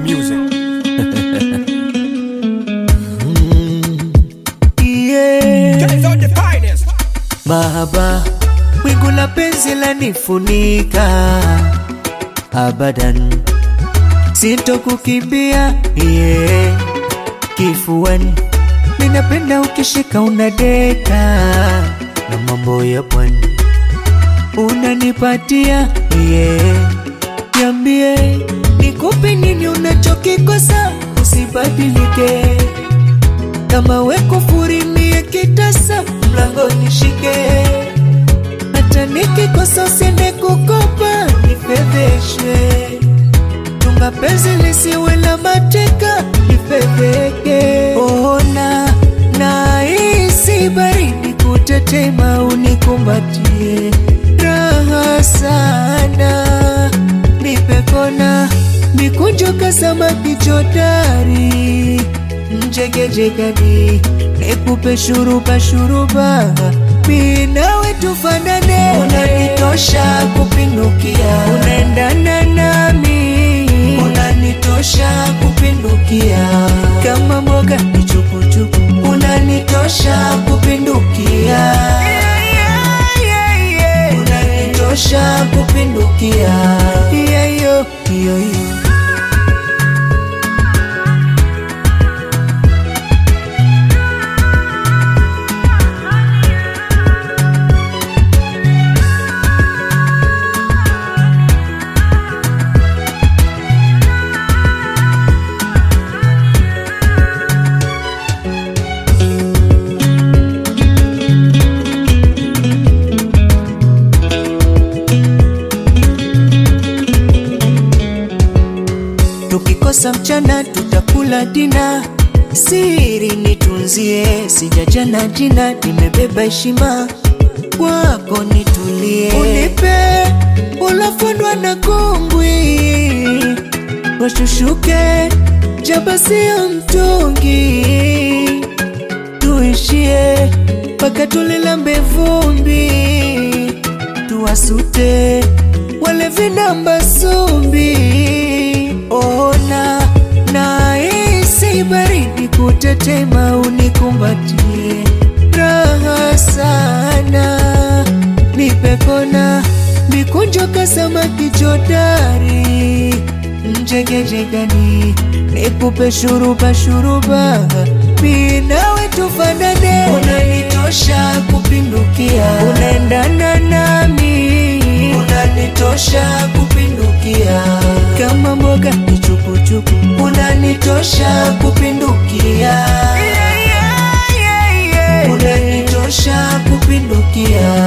music. Yeah. Guys are the finest. Mahaba, wingu la penzi lanifunika abadan, sitokukimbia yeah. Kifuani ninapenda ukishika unadeka na mambo ya pwani unanipatia yeah. Niambie nikupe nini unachokikosa, usibadilike kama weko furimie kitasa mlango nishike, hata nikikosa usiende kukopa nifedheshwe, tunga penzi lisiwe la mateka nifedheke. Ona na hisi baridi kutetema, unikumbatie raha sana, nipe kona mikunjo kasama kichodari mjegejegani nikupe shuruba shuruba mi nawe tufanane unanitosha kupindukia unaendana nami unanitosha kupindukia kama mboga ni chukuchuku unanitosha kupindukia unanitosha kupindukia yeah, yo, yo, yo. Tukikosa mchana tutakula dina, siri nitunzie, sijajana jina, nimebeba heshima kwako, nitulie, unipe ulofundwa na kungwi, washushuke jaba sio mtungi, tuishie mpaka tulilambe vumbi, tuwasute wale vinamba sumbi ona na isi baridi kutetema, unikumbatie raha sana, nipe kona mikunjo kasama kichodari mjegejegani, nikupe shuruba shuruba, mi nawe tufanane, unanitosha kupindukia, unaendana nami, unanitosha kupindukia kama mboga ni chukuchuku, unanitosha kupindukia, unanitosha kupindukia.